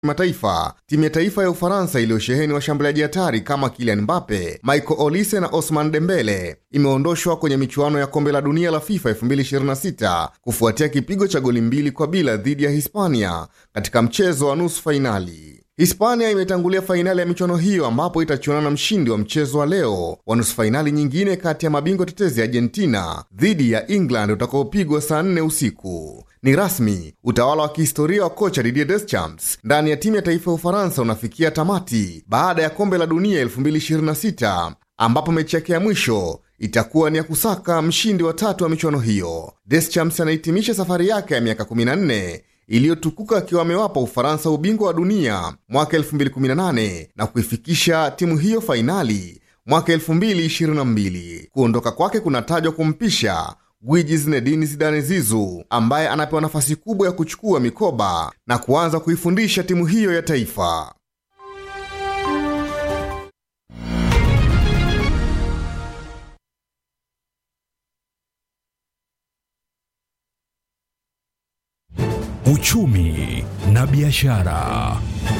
kimataifa, timu ya taifa ya Ufaransa iliyosheheni washambuliaji hatari kama Kylian Mbappe, Michael Olise na Osman Dembele imeondoshwa kwenye michuano ya kombe la dunia la FIFA 2026 kufuatia kipigo cha goli mbili kwa bila dhidi ya Hispania katika mchezo wa nusu fainali. Hispania imetangulia fainali ya michuano hiyo ambapo itachuana na mshindi wa mchezo wa leo wa nusu fainali nyingine kati ya mabingwa tetezi Argentina dhidi ya England utakaopigwa saa nne usiku. Ni rasmi, utawala wa kihistoria wa kocha Didier Deschamps ndani ya timu ya taifa ya Ufaransa unafikia tamati baada ya kombe la dunia 2026 ambapo mechi yake ya mwisho itakuwa ni ya kusaka mshindi wa tatu wa michuano hiyo. Deschamps anahitimisha safari yake ya miaka 14 iliyotukuka akiwa amewapa Ufaransa ubingwa wa dunia mwaka 2018 na kuifikisha timu hiyo fainali mwaka 2022. Kuondoka kwake kunatajwa kumpisha gwiji Zinedine Zidane Zizu ambaye anapewa nafasi kubwa ya kuchukua mikoba na kuanza kuifundisha timu hiyo ya taifa. Uchumi na biashara.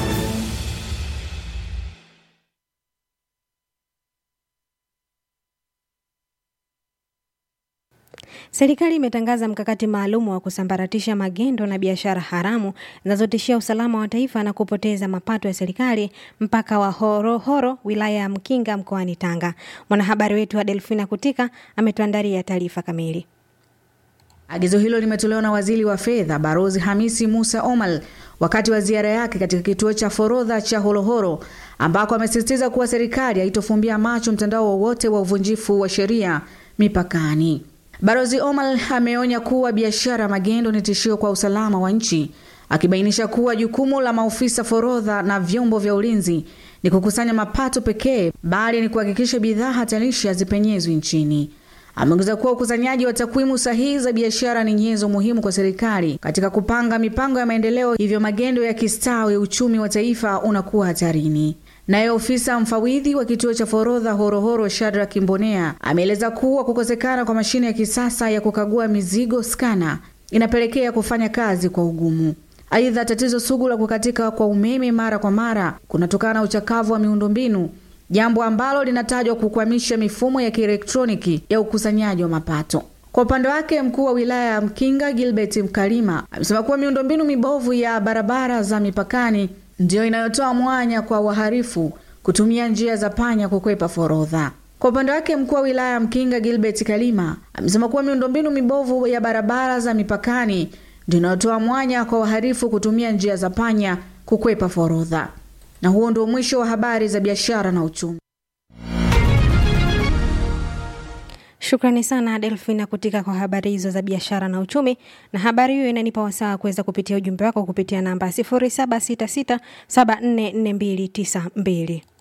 Serikali imetangaza mkakati maalum wa kusambaratisha magendo na biashara haramu zinazotishia usalama wa taifa na kupoteza mapato ya serikali mpaka wa Horohoro, wilaya ya Mkinga, mkoani Tanga. Mwanahabari wetu wa Delfina Kutika ametuandalia taarifa kamili. Agizo hilo limetolewa na waziri wa fedha Barozi Hamisi Musa Omal wakati wa ziara yake katika kituo cha forodha cha Horohoro ambako amesisitiza kuwa serikali haitofumbia macho mtandao wowote wa uvunjifu wa sheria mipakani. Barozi Omal ameonya kuwa biashara magendo ni tishio kwa usalama wa nchi, akibainisha kuwa jukumu la maofisa forodha na vyombo vya ulinzi ni kukusanya mapato pekee, bali ni kuhakikisha bidhaa hatarishi hazipenyezwi nchini. Ameongeza kuwa ukusanyaji wa takwimu sahihi za biashara ni nyenzo muhimu kwa serikali katika kupanga mipango ya maendeleo, hivyo magendo ya kistawi uchumi wa taifa unakuwa hatarini. Naye ofisa mfawidhi wa kituo cha forodha Horohoro, Shadra Kimbonea, ameeleza kuwa kukosekana kwa mashine ya kisasa ya kukagua mizigo skana inapelekea kufanya kazi kwa ugumu. Aidha, tatizo sugu la kukatika kwa umeme mara kwa mara kunatokana na uchakavu wa miundombinu jambo ambalo linatajwa kukwamisha mifumo ya kielektroniki ya ukusanyaji wa mapato. Kwa upande wake, mkuu wa wilaya ya Mkinga Gilbert Mkalima amesema kuwa miundombinu mibovu ya barabara za mipakani ndiyo inayotoa mwanya kwa wahalifu kutumia njia za panya kukwepa forodha. Kwa upande wake, mkuu wa wilaya ya Mkinga Gilbert Kalima amesema kuwa miundombinu mibovu ya barabara za mipakani ndiyo inayotoa mwanya kwa wahalifu kutumia njia za panya kukwepa forodha. Na huo ndio mwisho wa habari za biashara na uchumi. Shukrani sana Delfina Kutika kwa habari hizo za biashara na uchumi. Na habari hiyo inanipa wasaa kuweza kupitia ujumbe wako kupitia namba 0766744292.